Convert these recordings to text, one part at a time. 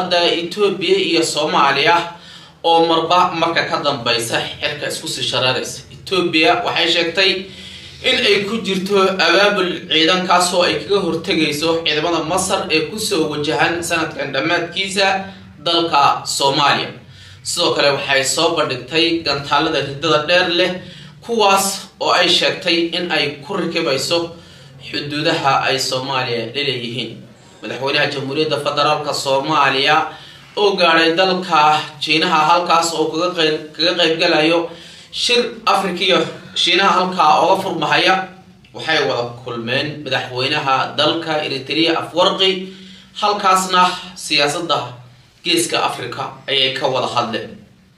xiisada etoobiya iyo soomaaliya oo marba marka ka dambeysa xilka isku sii shareeraysa etoobiya waxay sheegtay in ay ku jirto abaabul ciidankaas oo ay kaga hortegayso ciidamada masar ee kusoo wajahan sanadkan dhammaadkiisa dalka soomaaliya sidoo kale waxay soo bandhigtay gantaalada ridada dheer leh kuwaas oo ay sheegtay in ay ku rakibayso xuduudaha ay soomaaliya laleeyihiin madaxweynaha jamhuuriyadda federaalk soomaaliya oo gaadhay dalka jiinaha halkaas oo kaga qaybgalayo shir africa iyo shiinaha halkaa oga furmahaya waxay wada kulmeen madaxweynaha dalka eritrea afwarqi halkaasna siyaasadda geeska africa ayay ka wada hadleen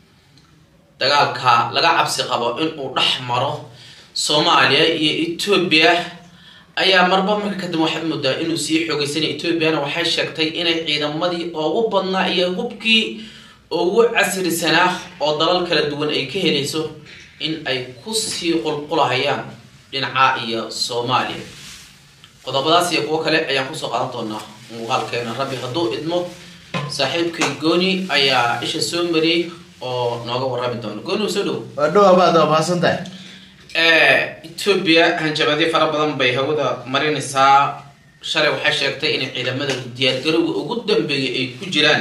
dagaalka laga cabsi qabo inuu dhex maro soomaaliya iyo etoobiya ayaa marba marka kadib waxaad moodaa inuu sii xoogeysanay etoobiyana waxay sheegtay inay ciidamadii ugu badnaa iyo hubkii ugu casrisanaa oo dalal kala duwan ay ka helayso in ay kusii qulqulahayaan dhinaca iyo soomaaliya qodobadaas iyo kuwo kale ayaan kusoo qaadan doonaa muuqaalkeena rabbi hadduu idmo saaxiibkay gooni ayaa isha soo mariyey oo nooga warrami doona gooni soo dhow waa dhow abaad waa mahadsan tahay etoobiya hanjabaadyo fara badan bay hawada marinaysaa shalay waxay sheegtay inay ciidamada diyaargarowga ugu dambeeyay ay ku jiraan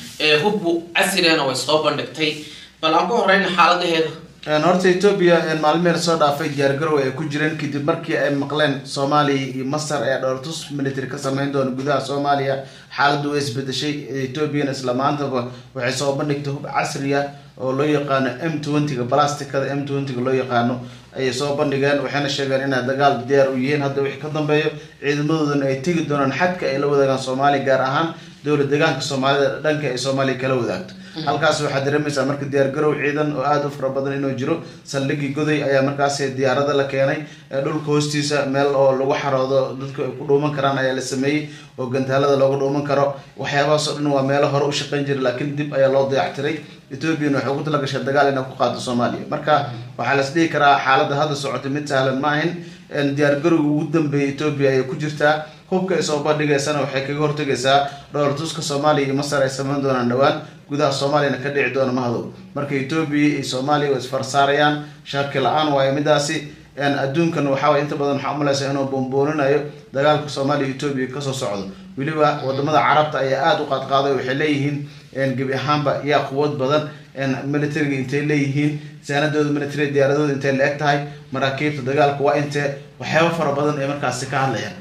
hubbu casrigana way soo bandhigtay bal aan ku horeyna xaaladaheeda horta etoobiya maalmiheen soo dhaafay diyaargarow ay ku jireen kadib markii ay maqleen soomaaliya iyo masar ee dhoortus military ka sameyn doona gudaha soomaaliya xaaladdu way isbedeshay etoobiyana isla maantaba waxay soo bandhigtay hub casriya oo loo yaqaano m twentyga blasticada m twentyga loo yaqaano ayay soo bandhigeen waxayna sheegeen inay dagaal diyaar u yihiin hadda wixii ka dambeeyo ciidamadoodana ay tegi doonaan xadka ay la wadaagaan soomaaliya gaar ahaan dowla deegaanka soomaalida dhanka ay soomaaliya kala wadaagto halkaas waxaad dareemaysaa marka diyaargarow ciidan oo aada u fara badan inuu jiro saldhigii goday ayaa markaas diyaarada la keenay dhulka hoostiisa meel oo lagu xaroodo dadku ay ku dhuuman karaan ayaa la sameeyey oo gantaalada looga dhuuman karo waxyaabahaasoo dhan waa meelo hore u shaqeyn jira laakiin dib ayaa loo dayactiray ethoobiyan waxay ugu talagashay dagaal inay ku qaado soomaaliya marka waxaa las dhihi karaa xaaladda hadda socotay mid sahlan ma ahin diyaargarowga ugu dambeeyay etoobiya ayay ku jirtaa hubka ay soo bandhigaysana waxay kaga hortegaysaa dhoortuska soomaaliya iyo masar ay sameyn doonaan dhowaan gudaha soomaaliyana ka dhici doona mahadow marka etoobiya iyo soomaaliya way isfarsaarayaan shaki la-aan waayo midaasi adduunkan waxaaway inta badan waxaa umalaysa inuu boonbooninayo dagaalka soomaaliya etoobiya kasoo socdo weliba wadamada carabta ayaa aada u qaadqaaday waxay leeyihiin gebi ahaanba yaa quwad badan militariga intay leeyihiin saanadooda military diyaaradooda intay la eg tahay maraakiibta dagaalka waa intee waxyaaba fara badan ay markaasi ka hadlayaan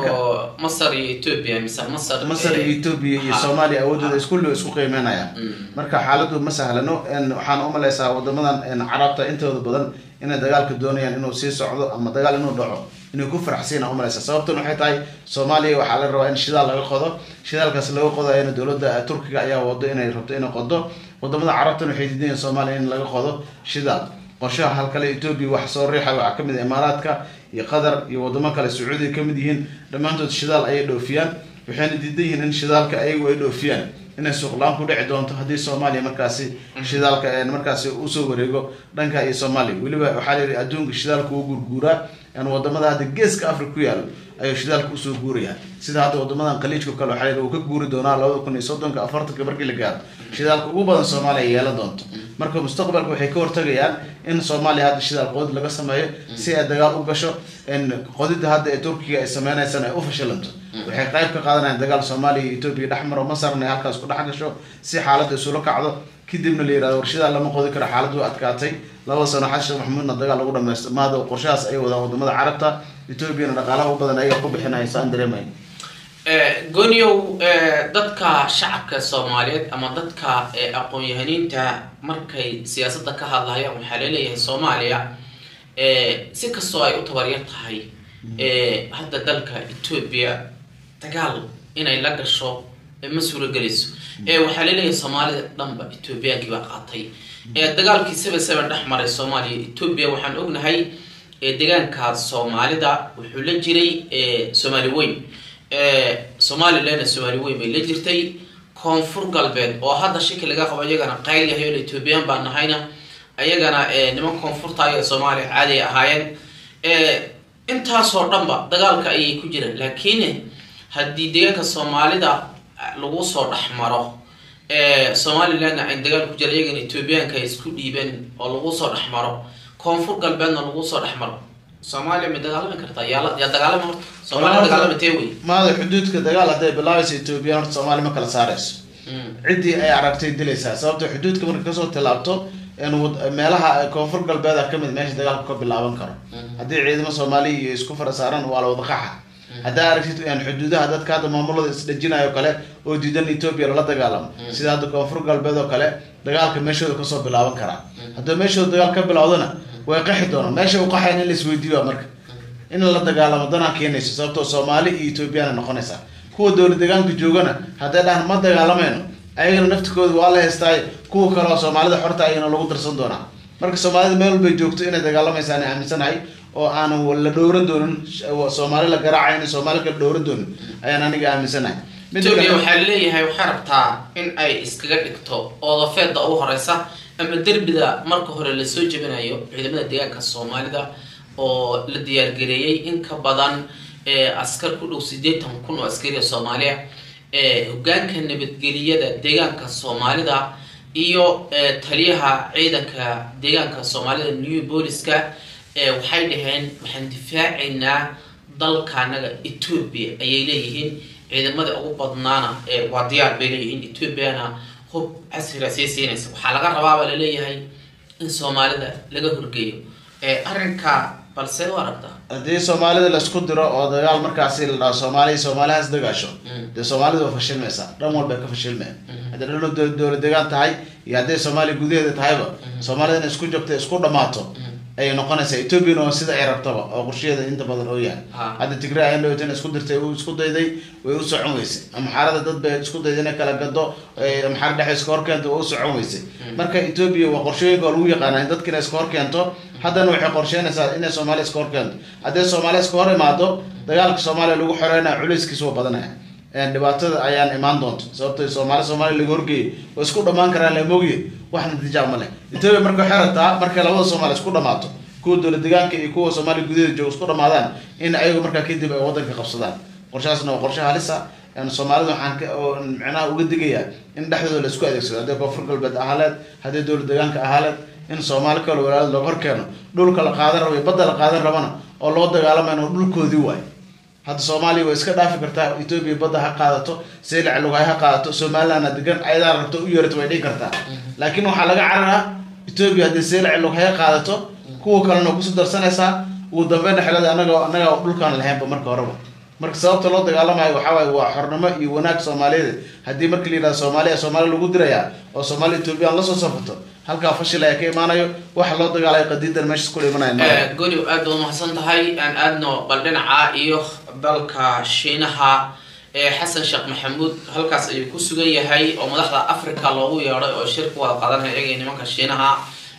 oo masar iyo etoobiya mise masar masar iyo etoobiya iyo soomaaliya awoodooda iskulli isku qiimeynayaan marka xaaladu ma sahlano waxaan umalaysaa wadamadan carabta intooda badan inay dagaalka doonayaan inuu sii socdo ama dagaal inuu dhaco inay ku faraxsiina umalaysa sababtan waxay tahay soomaaliya waxaa la rabaa in shidaal laga qodo shidaalkaas laga qodayana dowladda turkiga ayaa wado inay rabto inay qodo wadamada carabtan waxay diidayan soomaaliya in laga qodo shidaal qorshaha halkale etoobiya wax soo riixa waxaa kamid ah imaaraadka iyo qatar iyo wadamo kale sacuudiya kamid yihiin dhammaantood shidaal ayay dhoofiyaan waxayna diidan yihiin in shidaalka ayagu ay dhoofiyaan inay suuqlaan ku dhici doonto haddii soomaaliya markaasi shidaalka markaasi usoo wareego dhanka iyo soomaaliya weliba waxaa la yihi adduunka shidaalka uu gurguuraa wadamada hadda geeska africa ku yaalo ayuu shidaalka usoo guuraya sida hadda wadamadan khaliijka kale waxaa la uu ka guuri doonaa labada kun iyo soddonka afartanka markii la gaaro shidaalka ugu badan soomaaliya yeelan doonto marka mustaqbalka waxay ka hortagayaan in soomaaliya hadda shidaal qodid laga sameeyo si ay dagaal u gasho qodida hadda ee turkiga ay sameynaysaan ay u fashilanto waxay qayb ka qaadanayaan dagaal soomaaliya iyo etoobiya dhexmaro masarna ay halkaas ku dhex gasho si xaaladda isula kacdo kadibna la yirahdo warshadaa lama qodi karo xaaladdu adkaatay laba sano xasan sheekh maxamuudna dagaal lagu dhamaysto maada qorshahaas ay wadaan wadamada carabta etoobiyana dhaqaalaha u badan ayaga ku bixinaya saan dareemay gooniyow dadka shacabka soomaaliyeed ama dadka aqoon-yahaniinta markay siyaasadda ka hadlayaan waxaa laleeyahay soomaaliya si kastoo ay u tabaryar tahay hadda dalka etoobiya dagaal inay la gasho ma suuragelayso waxaa laleeyahay soomaalida dhanba etoobiyaankii baa qaatay dagaalkii seven seven dhex maray soomaaliya etoobiya waxaan ognahay deegaanka soomaalida wuxuu la jiray soomaali weyn somalilandna soomaali weyn bay la jirtay koonfur galbeed oo hadda shaki laga qabo iyagana qayl yahay oo etoobiyaan baan nahayna ayagana niman koonfurta iyo soomaaliya caadi ay ahaayeen intaasoo dhanba dagaalka ayay ku jiraan laakiin haddii deegaanka soomaalida lagu soo dhex maro somalilandna ay dagaal ku jira iyagana ethoobiyaanka ay isku dhiibeen oo lagu soo dhex maro koonfur galbeedna lagu soo dhex maro soomaaliya ma dagaalami kartaa yaa yaa dagaalama horta soomaaliya dagaalamatee wey maada xuduudka dagaal hadday bilaabaysa etoobiya horta soomaali ma kala saarayso ciddii ay aragtay dilaysaa sababto xuduudka marka kasoo tilaabto meelaha koonfur galbeeda kamid meesha dagaalka ka bilaaban karo haddii ciidamo soomaaliya iyo isku fara saaran waa la wada qaxa haddaa aragtid xuduudaha dadka hadda maamulada isdhajinayo kale oo diidan etoobiya lala dagaalamo sida hadda koonfur galbeed oo kale dagaalka meeshooda kasoo bilaaban karaa haddii meeshooda dagaal ka bilowdana way qaxi doonaan meesha u qaxayn in la isweydiiyo marka in la dagaalamo danaa keenayso sababtoo soomaali iyo ethoobiyaana noqonaysaa kuwa dowla deegaanka joogana hadday dhahan ma dagaalamayno ayagana naftikooda waa la heystaayo kuwa kale oo soomaalida xorta ayagana lagu darsan doonaa marka soomaalida meel walbay joogto inay dagaalamaysaana aaminsanahay oo aanan la dhowran doonin soomaali la garaaca inay soomaali kala dhowran doonin ayaan aniga aaminsanahay etoobiya waxaa laleeyahay waxay rabtaa in ay iskaga dhigto oodafeeda ugu horeysa ama derbida marka hore lasoo jebinayo ciidamada deegaanka soomaalida oo la diyaargareeyey in ka badan askar ku dhow sideetan kun oo askariya soomaaliya hogaanka nabadgeliyada deegaanka soomaalida iyo taliyaha ciidanka deegaanka soomaalida new booliska waxay dhaheen waxaan difaacaynaa dalkaanaga etoobiya ayay leeyihiin ciidamada ugu badnaana waa diyaar bay leeyihiin etoobiyana hub casriga sii siinaysa waxaa laga rabaabaa laleeyahay in soomaalida laga horgeeyo arrinka balse u aragtaa haddii soomaalida laisku diro oo dagaal markaasi la dhaho soomaaliya soomaalihaas dagaasho dee soomaalida waa fashilmaysaa dhan walba ka fashilmaya hadday dhan dowla degaan tahay iyo hadday soomaaliya gudaheeda tahayba soomaalida inay isku jabto isku dhamaato ayay noqonaysaa ethoobiana waa sida ay rabtaba oo qorshaheeda inta badan oo yahay hadda tigray ayan dhawata in isku dirtay uu isku dayday way u socon weysay amxaarada dad bay isku dayday inay kala gado amxaar dhexe iska hor keento waa u socon weysay marka etoobiya waa qorshooyinka oo lagu yaqaana in dadka inay iska hor keento haddana waxay qorsheynaysaa inay soomaaliya iska hor keento hadday soomaaliya iska hor imaado dagaalka soomaaliya lagu xoreynaya culayskiisa waa badanaya dhibaatada ayaan imaan doonto sababto soomaali soomaaliya laga horgeeyay oo isku dhamaan karaan la mogiye wax natiijaa ma leh etoobiya marka waxay rabtaa markay labada soomaali isku dhamaato kuwa dowla deegaanka iyo kuwa soomaaliya gudaheeda jooga isku dhamaadaan in ayagu markaa kadib ay wadanka qabsadaan qorshahaasna waa qorshe halisa soomaalida waxaan micnaha uga digayaa in dhexdooda la isku adeegsado hadday koonfur galbeed ahaaleed hadday dowla deegaanka ahaaleed in soomaali kale walaalad looga hor keeno dhulka la qaadan rabo iyo badda la qaadan rabana oo loo dagaalamayn oo dhulkoodii waayo hadda soomaaliya way iska dhaafi kartaa etoobiya badda ha qaadato seylac lugay ha qaadato somalilandna degan ayadaa rabto u yeerato way dhigi kartaa laakiin waxaa laga cararaa etoobiya haddii seylac lughay ha qaadato kuwa kalena kusoo darsanaysaa ugu dambeynna xelada anaga anaga dhulkaan lahaynba marka horeba marka sababta loo dagaalamayo waxaa waaye waa xornimo iyo wanaag soomaaliyeed haddii markii la yidhahdo soomaaliya soomaaliya lagu dirayaa oo soomaaliya etoobiyaan lasoo safato halkaa fashil ayaa ka imaanayo waxa loo dagaalayo qadiidan meeshas kula imanaya goni aad baad umahadsan tahay aan aadno bal dhinaca iyo dalka shiinaha xasan sheekh maxamuud halkaas ayuu ku sugan yahay oo madaxda africa loogu yeedhay oo shir ku wada qaadanaya iyaga nimanka shiinaha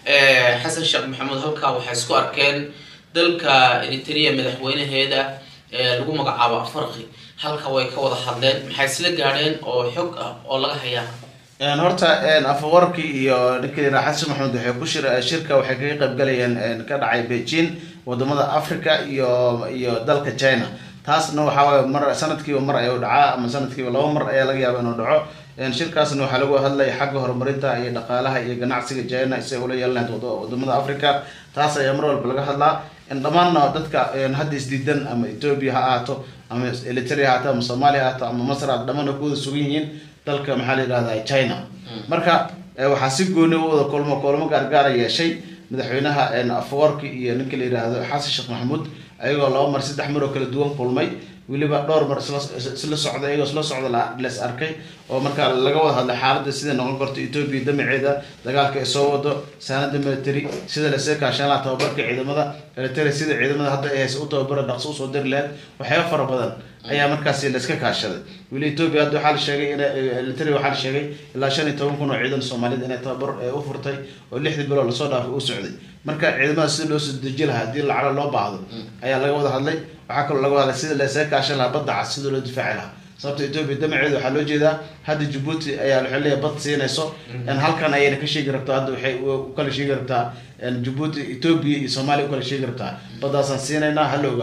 xasan sheekh maxamuud halkaa waxay isku arkeen dalka eritrea madaxweynaheeda lagu magacaabo farqi halka way ka wada hadleen maxay isla gaadheen oo xog ah oo laga hayaa horta afawarki iyo ninka yira xasan maxamed waxay ku shir shirka waxay kaga qaybgalayeen ka dhacay beijing wadamada africa iyo iyo dalka china taasna waxaa waaye mar sanadkiiba mar ayuu dhacaa ama sanadkiiba laba mar ayaa laga yaaba inuu dhaco shirkaasna waxaa lagu hadlaya xagga horumarinta iyo dhaqaalaha iyo ganacsiga china si ay ula yeelanayd wadamada africa taas ayaa mar walba laga hadlaa dhammaanna dadka hadda isdiidan ama ethoobia ha ahaato ama eritrea ha ahaato ama somalia ha ahaato ama masr ha dhammaana ku wada sugan yihiin dalka maxaa la yidhahda china marka waxaa si gooni u wada kulmo kulmo gaargaara yeeshay madaxweynaha afawarki iyo ninka la yidhaahdo xasan sheekh maxamuud ayagoo laba mar saddex mar oo kala duwan kulmay weliba dhowr mar isla socda iyagoo isla socda les arkay oo markaa laga wada hadlay xaaladda sida noqon karto etoobiya damaceeda dagaalka ay soo wado saanada military sida lasee kaashan laha tababarka ciidamada military sida ciidamada hadda ay haysa u tababara dhaqso usoo diri lahayd waxyaaba fara badan ayaa markaasi layska kaashaday weli etoobiya hadda waxaa la sheegay in military waxaa la sheegay ilaa shan iyo toban kun oo ciidan soomaaliyed inay tababar u furtay oo lixdii bilood lasoo dhaafay u socday marka ciidamada sida loo soo deji lahaa haddii lacala loo baahdo ayaa laga wada hadlay waxaa kaloo laga hadlay sida lasee kaashan lahaa badda cas sida loo difaaci lahaa sababta etoobiya damaceeda waxaa loo jeedaa hadda jabuuti ayaa waxay leeyahay bad siinayso halkan ayayna ka sheegi rabtaa hadda waxay u kala sheegi rabtaa jabuuti etoobiya iyo soomaaliya u kala sheegi rabtaa baddaasaan siinaynaa hala ogaado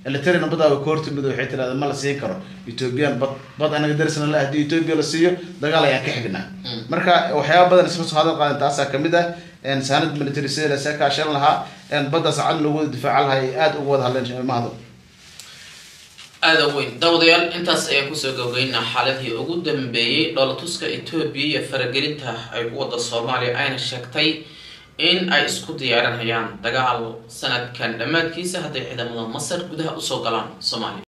elitarian badaa way ka hortimid waxay tirahda ma la siin karo ethoobiyan bad bad anaga darisna la haddii ethoobia la siiyo dagaal ayaan ka xignaa marka waxyaaba badan isla soo hadal qaadan taasaa kamid ah saanad military sida lasa kaashan lahaa baddaas cad lagu wada difaacan lahaa ay aada uga wada hadleen mahado aada weyn daawadayaal intaas ayaan kusoo gabagaynaa xaaladii ugu dambeeyey dhoolatuska etoobiya iyo faragelinta ay ku wada soomaaliya ayna sheegtay in ay isku diyaarinayaan dagaal sanadkan dhammaadkiisa hadday ciidamada masar gudaha usoo galaan soomaaliya